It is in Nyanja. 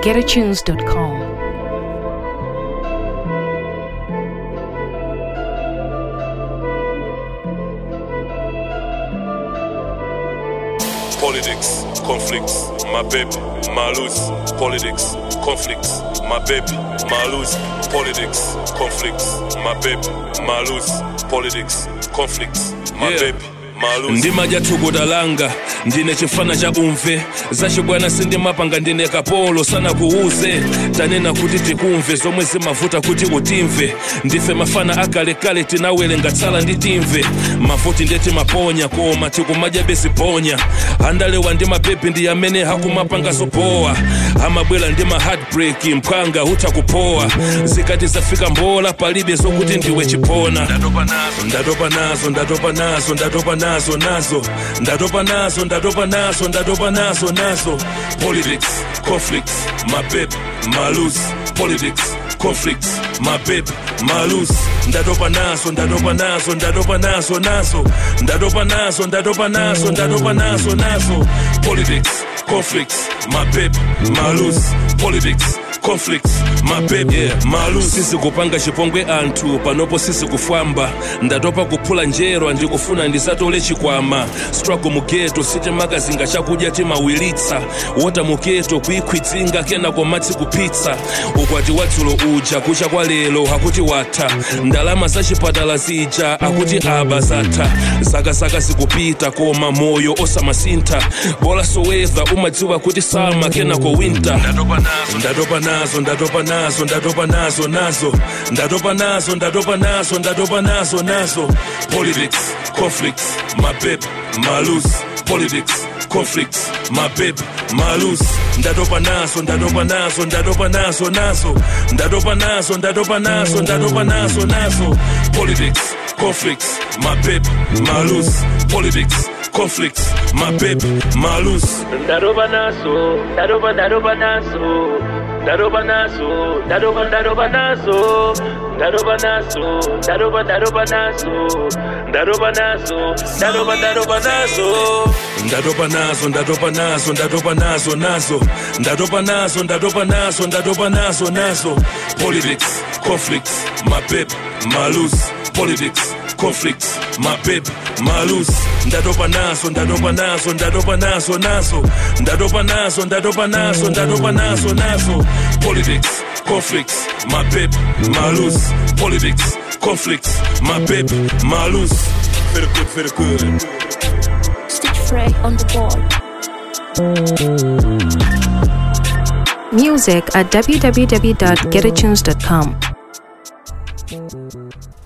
www.getatunes.com. Politics, conflicts, my baby, my lose. Politics, conflicts, my baby, my lose. Politics, conflicts, my baby, my lose. Politics, conflicts, my Yeah. baby, my lose. ndima jathukutalanga ndine chifana cha umve zachibwana sindimapanga ndine kapolo sana kuuze tanena kuti tikumve zomwe zimavuta kuti utimve ndife mafana akalekale tinawelenga tsala ndi timve mavuti ndeti maponya koma tikumadya besiponya andalewa ndi mapepi ndi amene hakumapanga zopowa amabwera ndi ma heartbreak mphwanga hutha kupowa zikati zafika mbola palibe zokuti ndiwe chipona ndatopa nazo ndatopa nazo ndatopa nazo ndatopa nazo nazo ndatopa nazo ndatopa nazo ndatopa nazo nazo politics conflicts my baby my lose politics conflicts my baby my lose ndatopa nazo ndatopa nazo ndatopa nazo nazo ndatopa nazo ndatopa nazo ndatopa nazo nazo politics conflicts my baby my lose politics conflicts my baby yeah, malu sisi kupanga chipongwe anthu panopo sisi kufwamba ndatopa kuphula njerwa ndikufuna ndisatole chikwama struggle mugeto sitimakazinga chakudya timawilitsa wota mugeto kuikhwitsinga kenako matsi kupitsa ukwati watsulo uja kucha kwa lero hakuti watha ndalama za chipatala zija akuti aba zatha zakazaka zikupita koma moyo osamasintha bola soweza umadziwa kuti sama kenako winter ndatopa nazo ndatopa nazo ndatopa nazo nazo ndatopa nazo ndatopa nazo ndatopa nazo nazo politics conflicts my baby my lose politics conflicts my baby my lose ndatopa nazo ndatopa nazo ndatopa nazo nazo ndatopa nazo ndatopa nazo ndatopa nazo nazo politics conflicts my baby my lose politics conflicts my baby my lose Daroba naso, daroba daroba naso, daroba naso, daroba daroba naso, daroba naso, daroba daroba naso, daroba naso, daroba daroba naso. ndatopa nazo ndatopa nazo ndatopa nazo nazo ndatopa nazo ndatopa nazo ndatopa nazo nazo politics conflicts my baby my lose politics conflicts my baby my lose ndatopa nazo ndatopa nazo ndatopa nazo nazo ndatopa nazo ndatopa nazo ndatopa nazo nazo politics conflicts my baby my lose politics conflicts my baby my lose very good very good Stitch Frey on the board. Music at www.getatunes.com.